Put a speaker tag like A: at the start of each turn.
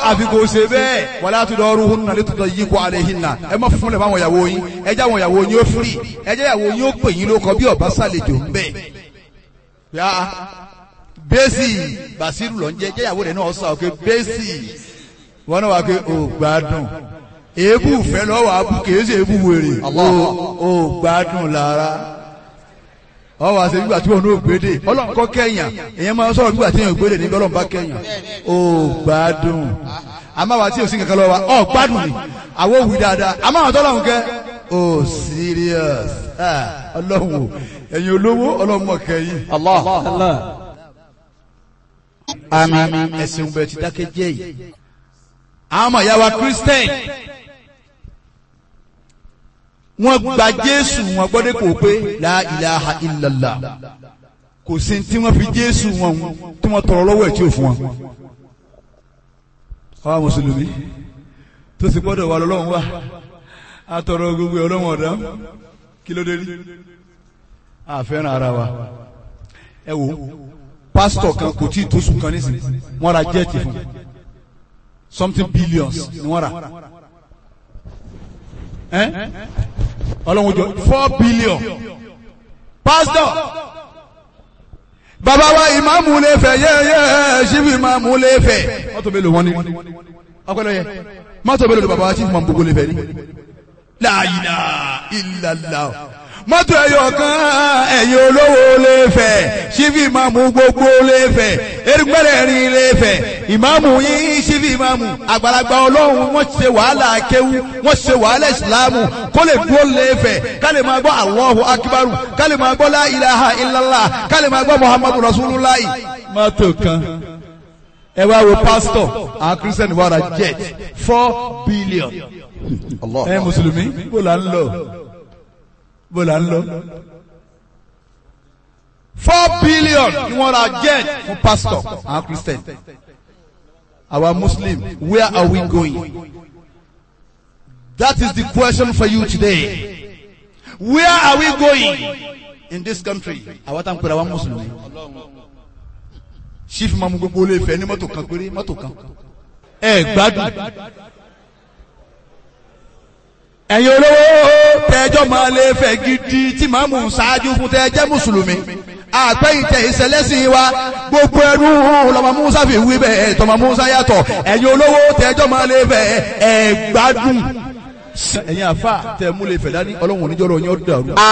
A: àfi kò ṣe bẹ́ẹ̀ wala tudaruhunna litudayyiqu alayhinna ẹ má fún lẹ̀ máwọn ìyàwó yín ẹ jẹ́ àwọn ìyàwó yín ó firi ẹ jẹ́ ìyàwó yín ó pè yín lóko bí ọba sàlejò ń bẹ̀. yá bẹ́ẹ̀sì bàṣírù lọ ń jẹ́ jẹ́ ìyàwó rẹ̀ náà sọ pé bẹ́ẹ̀sì wọn náà wà pé ò gbádùn èébù fẹ́ lọ́wọ́ abú kìí ṣe èébù wèrè ò gbádùn lára ọ wá sí nígbà tí wọn ò gbédè ọlọ́run kọ́ kẹ́yàn èyàn máa ń sọ̀rọ̀ nígbà tí èèyàn gbédè níbi ọlọ́run bá kẹ́yàn ó gbádùn àmọ́ àwa tí ò sí kankan lọ́wọ́ wa ọ gbádùn ni àwọn òwì dáadáa àmọ́ àwọn tọ́lọ́run kẹ́ ó serious Ah, ọlọ́run o ẹ̀yin olówó ọlọ́run mọ̀ kẹ́yìn
B: Allah.
A: àmín ẹ̀sìn bẹ̀ ti dákẹ́ jẹ́ yìí àwọn ọmọ ìyá wa Christian wọ́n gba Jésù wọn gbọ́dọ̀ kò pé la ilaha illallah kò sí tí wọ́n fi Jésù wọn tí wọ́n tọrọ lọ́wọ́ ẹ̀ tí ò fún wọn. àwa mùsùlùmí tó sì gbọ́dọ̀ wà lọ́lọ́run wà á tọrọ gbogbo ọlọ́run ọ̀dá kí ló dé rí àfẹ́ràn ara wa ẹ wo pásítọ̀ kan kò tí ì tó sùn kan nísìnyí wọ́n ra jẹ́ẹ̀tì fún something billions ni wọ́n rà ẹ́ ọlọ́run jọ four billion pastor bàbá wa ìmáàmù lè fẹ́ yẹ́yẹ́ ṣíbi ìmáàmù lè fẹ́ mọ́tò mélòó wọn ni ọpẹlẹ yẹ mọ́tò mélòó ni bàbá wa chief mambo lè fẹ́ ni la ilaha illallah mọ́tò ẹ̀yọ̀ kan ẹ̀yìn olówó lè fẹ́ ṣíbi ìmáàmù gbogbo lè fẹ́ erigbẹ́rẹ́ rin lè fẹ́ ìmáàmù yín ṣíbi ìmáàmù àgbàlagbà ọlọ́run wọ́n ṣe wàhálà kéwú wọ́n ṣe wàhálà ìsìláàmù kó lè dúró lè fẹ́ ká lè máa gbọ́ Allahu akbaru ká lè máa gbọ́ la ilaha illallah ká lè máa gbọ́ muhammadu rasulullah. mọ́tò kan ẹ wá wo pásítọ̀ àwọn kírísítẹ́nì wà ra jet four billion
B: Allah.
A: ẹ mùsùlùmí bó la ń lọ bó la ń lọ. four billion ni wọ́n ra jet fún pastor àwọn christian our muslim where are we going that is the question for you today where are we going in this country àwọn tá n pèrè àwọn mùsùlùmí chief mamu gbogbo olè fẹ́ ní mọ́tò kan péré mọ́tò kan ẹ gbádùn ẹ̀yin olówó tẹ́jọ́ máa lè fẹ́ gidi tí màmú ṣáájú fún tẹ́jẹ́ mùsùlùmí àpẹ́yìntẹ̀ ìṣẹ̀lẹ́sìn wa gbogbo ẹrú lọ́mọ musa fi wí bẹ́ẹ̀ tọmọ musa yàtọ̀ ẹ̀yin olówó tẹ́jọ́ máa lè fẹ́ ẹ̀ gbádùn ẹ̀yin àfa tẹ̀ mú lè fẹ́ dání ọlọ́run oníjọ́rọ̀ yín ó dàrú.